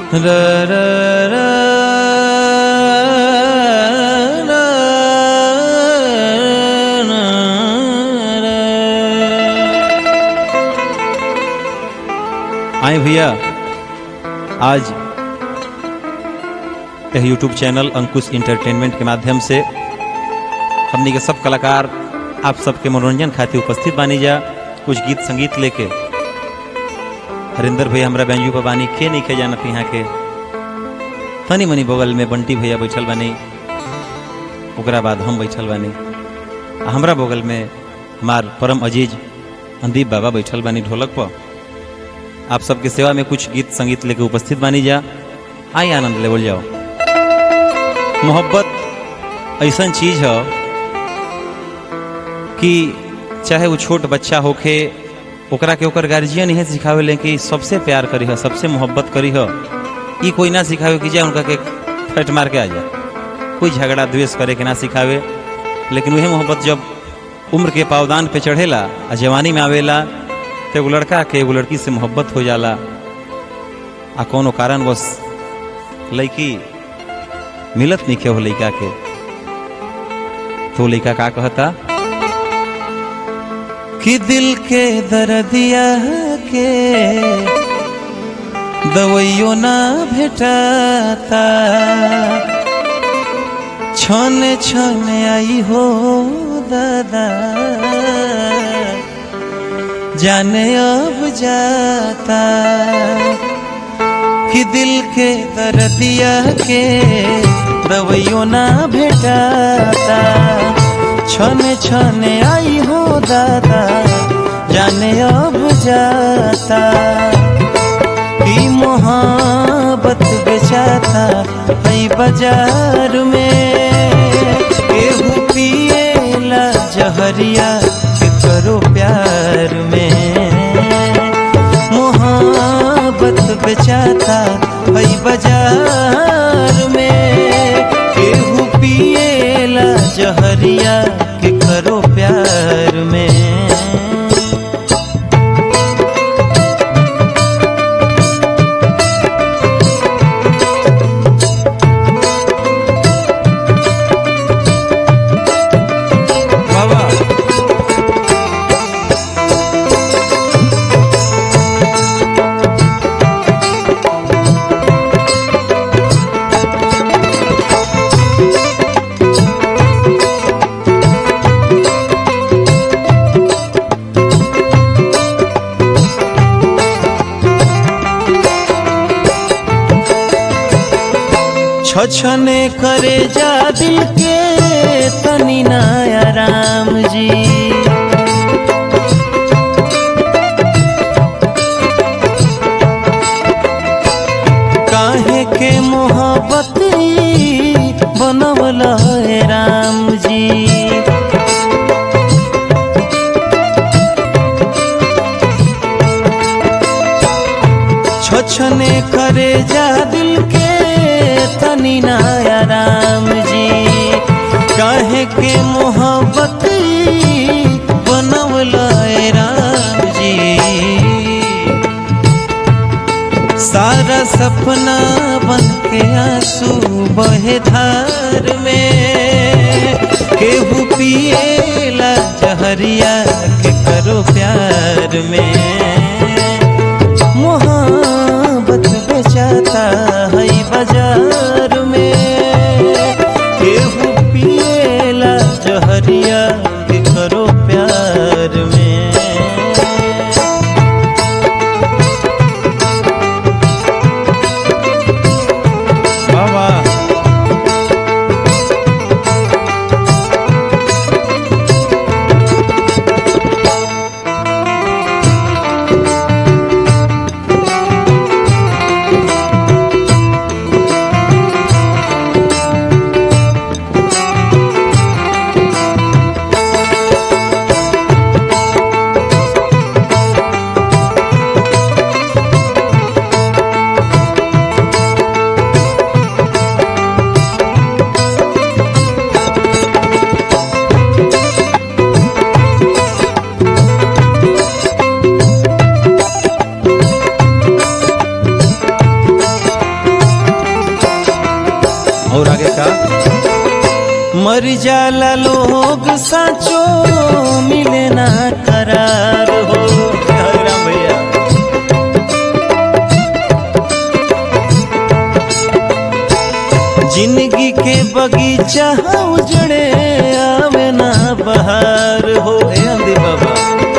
र र र र आए भैया आज यह यूट्यूब चैनल अंकुश इंटरटेनमेंट के माध्यम से हमनी के सब कलाकार आप सबके मनोरंजन खातिर उपस्थित बानी जा कुछ गीत संगीत लेके हरिंदर भैया हमरा बैंजू पर बानी के नहीं के जानत यहाँ के तनी मनी बगल में बंटी भैया बैठल बानी ओकरा बाद हम बैठल बानी आ हमरा बगल में हमार परम अजीज अंदीप बाबा बैठल बानी ढोलक पर आप सबके सेवा में कुछ गीत संगीत लेके उपस्थित बानी जा आई आनंद लेवल जाओ मोहब्बत ऐसा चीज है कि चाहे वो छोट बच्चा होखे ओकरा के ओकर गार्जियन इहे सिखावे ले कि सबसे प्यार करी ह सबसे मोहब्बत करी ह ई कोई ना सिखावे कि जा उनका के फट मार के आ जा कोई झगड़ा द्वेष करे के ना सिखावे लेकिन वही मोहब्बत जब उम्र के पावदान पे चढ़ेला आ जवानी में आवेला तो एगो लड़का के एगो लड़की से मोहब्बत हो जाला आ कोनो कारण बस लड़की मिलत नहीं के हो लड़का के तो लड़का का कहता कि दिल के दर्दिया के दवाइयो ना भेटाता छने छने आई हो दादा जाने अब जाता कि दिल के दर्दिया के दवाइयो ना भेटाता छने छने आई हो दादा जाने अब जाता की मोहब्बत बेचाता है बाजार में केहू पिएला जहरिया के करो प्यार में मोहब्बत बेचाता है बाजार में केहू पिएला जहरिया के करो प्यार में बाबा छछने करे जा दिल के तनी नया राम जी काहे के मोहब्बत बनवल है राम जी छछने करे जा दिल के तनी नया राम जी काहे के मोहब्बत बनवल है राम जी सारा सपना बन के आंसू बहे धार में केहू पिएला जहरिया के करो प्यार में मोहब्बत बेचाता है बाजार में केहू पिएला जहरिया के करो प्यार में बाबा मर जाला लोग साचो मिले ना करार हो हरे राम भैया जिंदगी के बगीचा उजड़े आवे ना बहार हो ए अंधी बाबा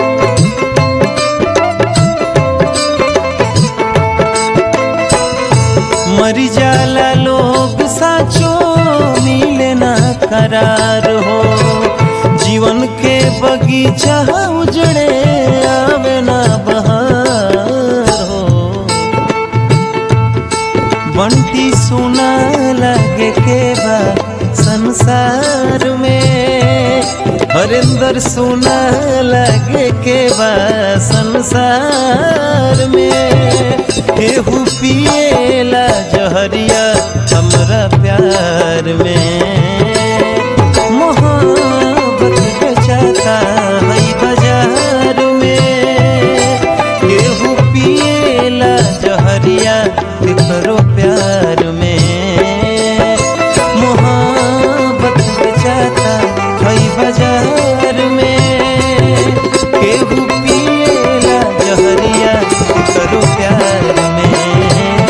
मरी जाला लोग साचो मिले ना करार हो जीवन के बगीचा उजड़े आवे ना बहार हो बंटी सुना लगे के बा संसार में हरिंदर सुना लगे के बा संसार में केहू पिएला जहरिया हमरा प्यार में मोहब्बत बेचाता है बाजार में केहू पिएला जहरिया करो प्यार में मोहब्बत बेचाता है बाजार में केहू पिएला जहरिया करो प्यार में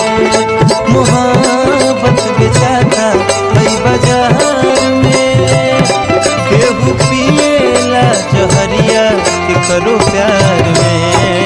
मोहब्बत बेचाता है बाजार में केहू पिएला जहरिया करो प्यार में